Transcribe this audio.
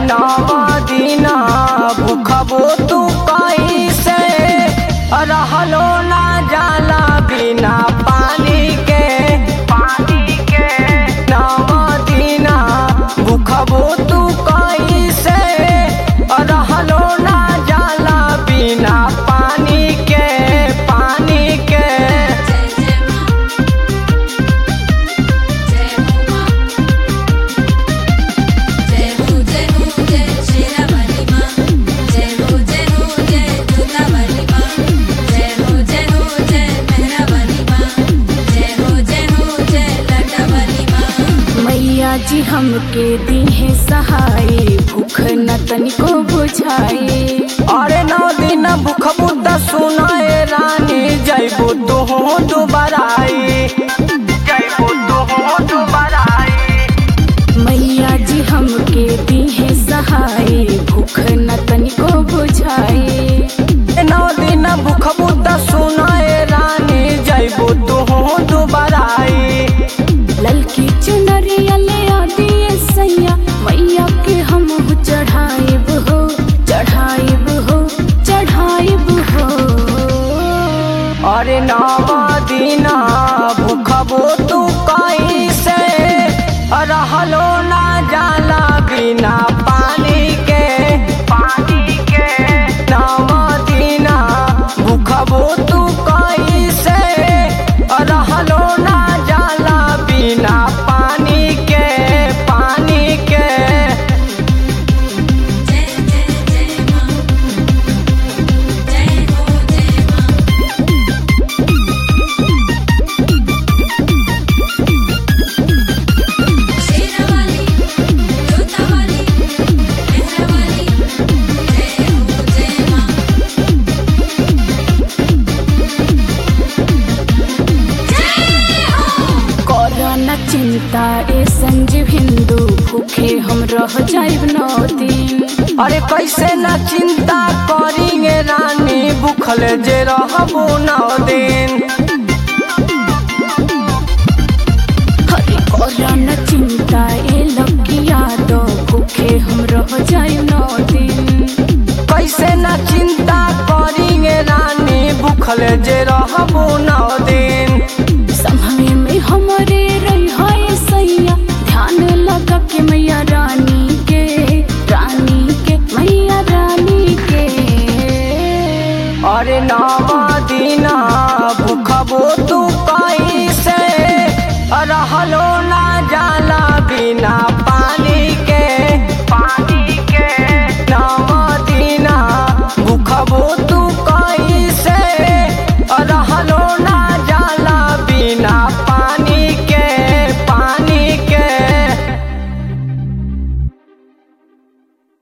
नव दिना भूखबो तू कैसे रहलो ना जाला बिना पानी के पानी के नव दिना भूखबो तू कैसे रहलो ना जाला बिना पानी के पानी के जय हो जय हो जय शेरा वाली माँ जय हो जय हो जय जोता वाली माँ जय हो जय हो जय मेहरा वाली माँ जय हो जय हो जय लाटा वाली माँ मैया जी हमके दीहे सहाय भूख न तनिको बुझाए अरे नौ दिन भूख बुद्ध सुनाए रानी जैबो तो हो दुबराई जैबो तो हो दुबराई मैया जी हमके दीहे सहाय भूख न तनिको बुझाए नौ दिन भूख बुद्ध सुनाए रानी जैबो तो हो दुबराई ललकी चुनरिया ले आ दिए सैया मैया के हम चढ़ाइब हो चढ़ाइब हो चढ़ाइब हो अरे नव दिन भूखबो तू कैसे रहलो ना जाला बिना पानी के पानी के नव दिन भूखबो तू कैसे रहलो ना जाला बिना पानी के पानी के जय जय जय माँ जय हो जय माँ शेरा वाली जोता वाली मेहरा वाली जय हो जय माँ जय हो कोरोना चिंता ए संजीव हिंदू भूखे हम रह जाइब नौ दिन अरे कैसे न चिंता करेंगे रानी भूखल जे रहबो नौ दिन हरे कोरोना चिंता ए लगिया दो भूखे हम रह जाइब नौ दिन कैसे न चिंता करेंगे रानी भूखल जे रहबो नौ दिन समय में हमारे रही है सैया ध्यान लगा के मैया रानी के रानी के मैया रानी के अरे नौ